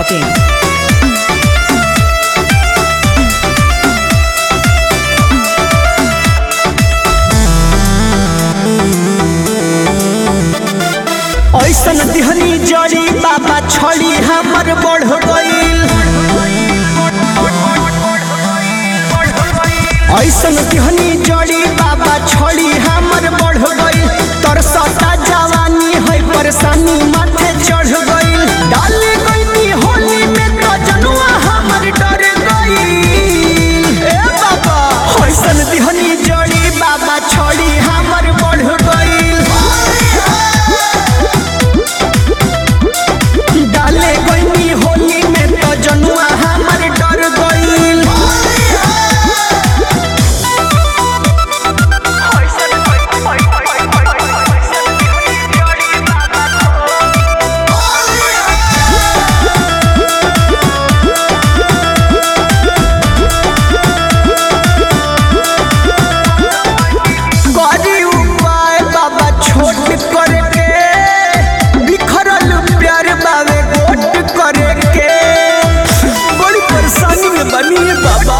biharmasti.in ऐसन दिहनी जड़ी बाबा छड़ी हमर बढ़ गईल ऐसन दिहनी जड़ी बाबा छड़ी हमर बढ़ गईल तरसता जवानी है परेशानी माथे चढ़ गईल डाल गईनी होली में तो जनुआ हमर डर गईल ए बाबा ऐसन दिहनी जड़ी बाबा छड़ी हमर बढ़ गईल डाले गईनी होली में तो जनुआ हमर डर गईल करी उपाय बाबा छोट करके बिखरल प्यार बाबे गोट करके बड़ी परेशानी में बनी है बाबा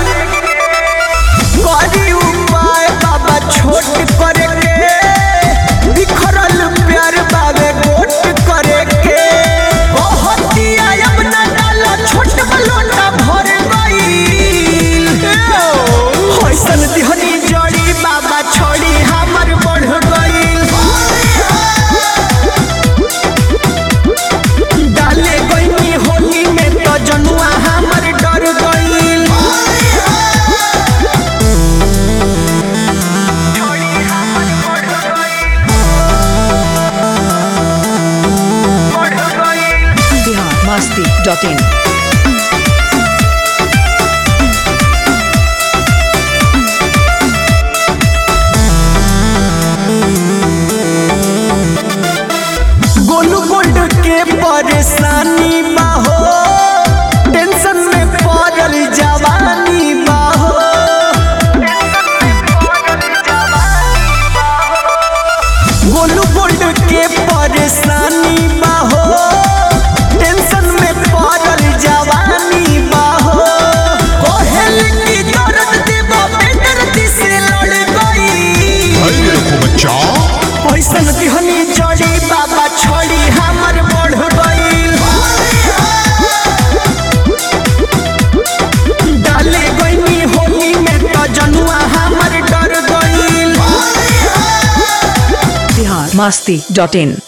करी उपाय बाबा छोट करके बिखरल प्यार बाबे गोट करके बहुत आयब ना डाला छोट बलोटा भर गईल होइसन दिहनी जड़ी बाबा छोड़ी हमर बढ़ गईल डाले गईनी होली में तो जनुआ हमर डर गईल biharmasti.in गोलू गोल्ड के परेशानी बाहो टेंशन में पड़ल जवानी बाहो गोलू गोल्ड के परेशानी बाहो टेंशन में पड़ल जवानी बाहो कोहल की दर्द देबो बेदर्दी से लड़ गई अरे को बच्चा ऐसन दिहनी जड़ी बाबा छड़ी हमर बढ़ गईल डाले गईनी होली में तो जनुआ हमर डर गईल biharmasti.in